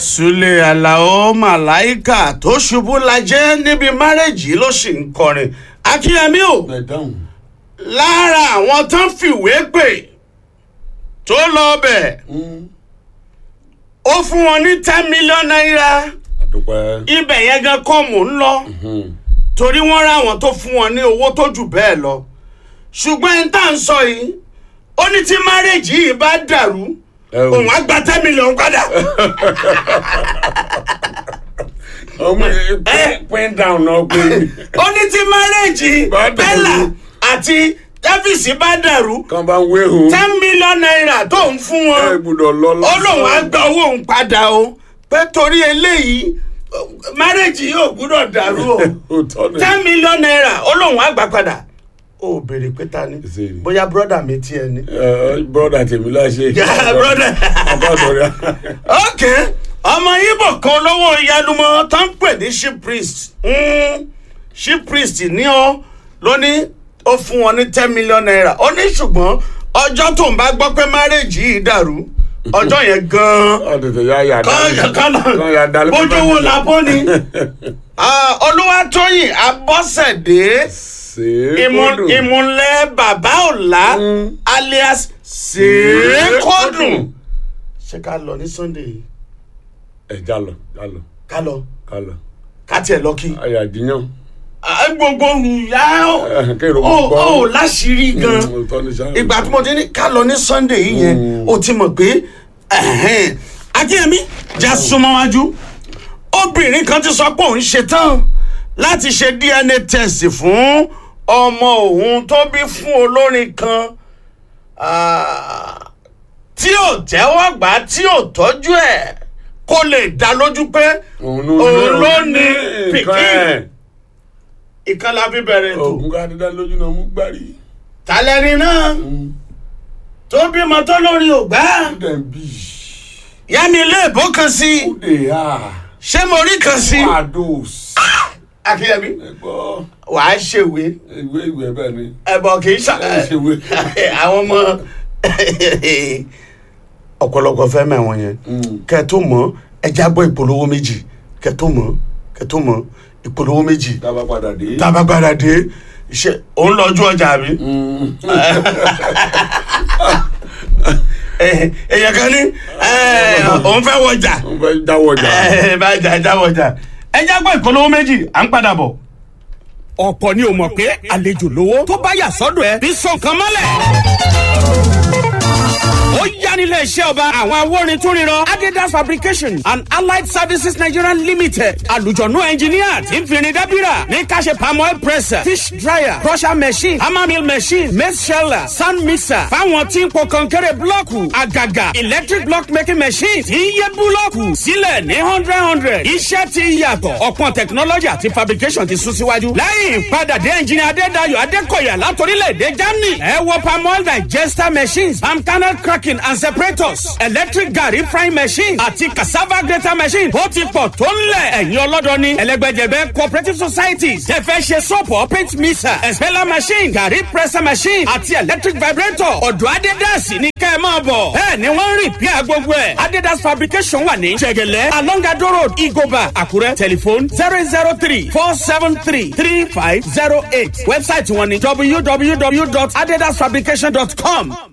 Sule Alao Màláìkà tó ṣubú lajẹ́ níbi márẹ́jì ló sì ń kọrin. Akínyẹmí o, ẹ dáhùn. lára àwọn tán fìwé pè tó lọ bẹ̀, ó fún wọn ní ten million naira. àdúpẹ́. Ibẹ̀ yẹn gan kọ́ mò ń lọ. Torí wọ́n rá àwọn tó fún wọn ní owó tó jù bẹ́ẹ̀ lọ. Ṣùgbọ́n ẹni tá à ń sọ yìí, ó ní tí márẹ́jì yìí bá dàrú, ẹ o òun á gba ten million padà. ọmọ pin pin down náà pé ó ní tí márẹ́jì Bá dàrú. bẹ́là àti dáfíìsì bá dàrú kan bá ń wéhùn. ten million naira tó ń fún ẹ wọn gbúdọ̀ lọ ó lóun á gba owó òun padà o pé torí eléyìí márẹ́jì yóò gbúdọ̀ dàrú o òótọ́ ni. ten million naira ó lóun á gbà padà ó béèrè pé ta ni Ṣé ni? bóyá brọ́dà mi tiẹ̀ ni. ẹ bọ́dà tèmi láṣẹ. Yeah, brother. àbádọ́rẹ́. ok ọmọ ibo kan lọ́wọ́ ìyálùmọ́ tó ń pè ní ship priest Mm, ship priest ní ọ ló ní ó fún wọn ní ten million naira ó ní ṣùgbọ́n ọjọ́ tó ń bá gbọ́ pé márèjì yìí dàrú ọjọ́ yẹn gan-an ọ tètè yá yà kọ́ kan yà kọ́ dálé. bójúwò làbó ni Ah, olúwatóyìn abọ́sẹ̀dé ìmú- ìmúlẹ̀ bàbá ọ̀la Mm. alias sèékọ́dùn ṣé ká lọ ní sunday yìí ẹ jálọ jálọ ká lọ kálọ. ká tiẹ̀ lọ kí. àyà díyàn. Ah, gbogbo ìyá ẹ kéèrò ó mọ gbọ́. ó láṣìírí gan òótọ́ ni sáà. ìgbà tí mo ti ní ká lọ ní sunday yìí yẹn o ti mọ̀ pé ẹ̀hẹ́n. akínyẹmí já súnmọ́ wájú obìnrin kan ti sọ pé òun ṣetán láti ṣe dna test fún ọmọ òun tó bí fún olórin kan ah, tí ò tẹ́wọ́ gbà tí ò tọ́jú ẹ̀ kó lè dá lójú pé òun òun ló ní nǹkan pikin. ẹ̀. ìkan la fi bẹ̀rẹ̀ ètò oògùn ká dídá lójú náà mú gbárí. tàlẹ́rì náà tó bímọ tó lórí ògbà ó dẹ̀ ń bì. yá mi ilé ìbò kan sí ó dè á. ṣé mo rí kan sí. Fados. akínyẹmí ẹ gbọ́ wàá ṣèwé ìwé ìwé bẹ́ẹ̀ ni. ẹbọ kì í ṣà ẹ ṣèwé. àwọn ọmọ ọ̀pọ̀lọpọ̀ fẹ́ mẹ́wọ̀n yẹn kẹ́ tó mọ̀ ẹ jábọ̀ ìpolówó méjì kẹ́ tó mọ̀ kẹ́ tó mọ̀ ìpolówó méjì dábàá padà dé. tá a bá gbára dé ṣe òun lọ́jú ọjà mi. èèyàn kan ní òun fẹ́ wọjà wọ́n fẹ́ jáwọ́ jà. ẹ bá jà jáwọ́ jà ẹ jágbọ́ ìpolówó méjì à ń padà bọ̀. ọ̀pọ̀ ni ò mọ̀ pé àlejò lówó tó bá yà sọ́dọ̀ ẹ bí sọ nǹkan mọ́lẹ̀. ó yá nílé iṣẹ́ ọba àwọn awórin tó ríran adidas fabrication and allied services nigeria limited àlùjọ̀nù engineer tí ń fìrìn dábìrà ní káṣe palm oil presser fish dryer crusher machine hammer mill machine maize sheller sand mixer fáwọn tí ń po kọ̀ǹkẹ́rẹ́ blọ́ọ̀kù àgàgà electric block making machine tí ń yẹ búlọ́ọ̀kù sílẹ̀ ní hundred hundred iṣẹ́ ti yàtọ̀ ọ̀pọ̀ technology àti fabrication ti sún síwájú lẹ́yìn ìpadàdé engineer adédayọ̀ adékọ̀yà látòrílẹ̀-èdè germany ẹ wo palm oil digester machines palm kernel cracking and separators electric garri frying machine àti cassava grater machine ó ti pọ̀ tó ń lẹ̀ ẹ̀yin ọlọ́dọ̀ ní ẹlẹ́gbẹ́jẹ̀bẹ́ cooperative societies ẹ fẹ́ ṣe sọ́pọ̀ paint mixer expeller machine garri presser machine àti electric vibrator ọ̀dọ̀ adédàsí ní kẹ́ ẹ máa bọ̀ bẹ́ẹ̀ ni wọ́n ń rìn bí i gbogbo ẹ̀ adidas fabrication wà ní jẹ̀gẹ̀lẹ́ along ado road igoba àkúrẹ́ telephone zero zero three four seven three three five zero eight website wọn ni www.adidasfabrication.com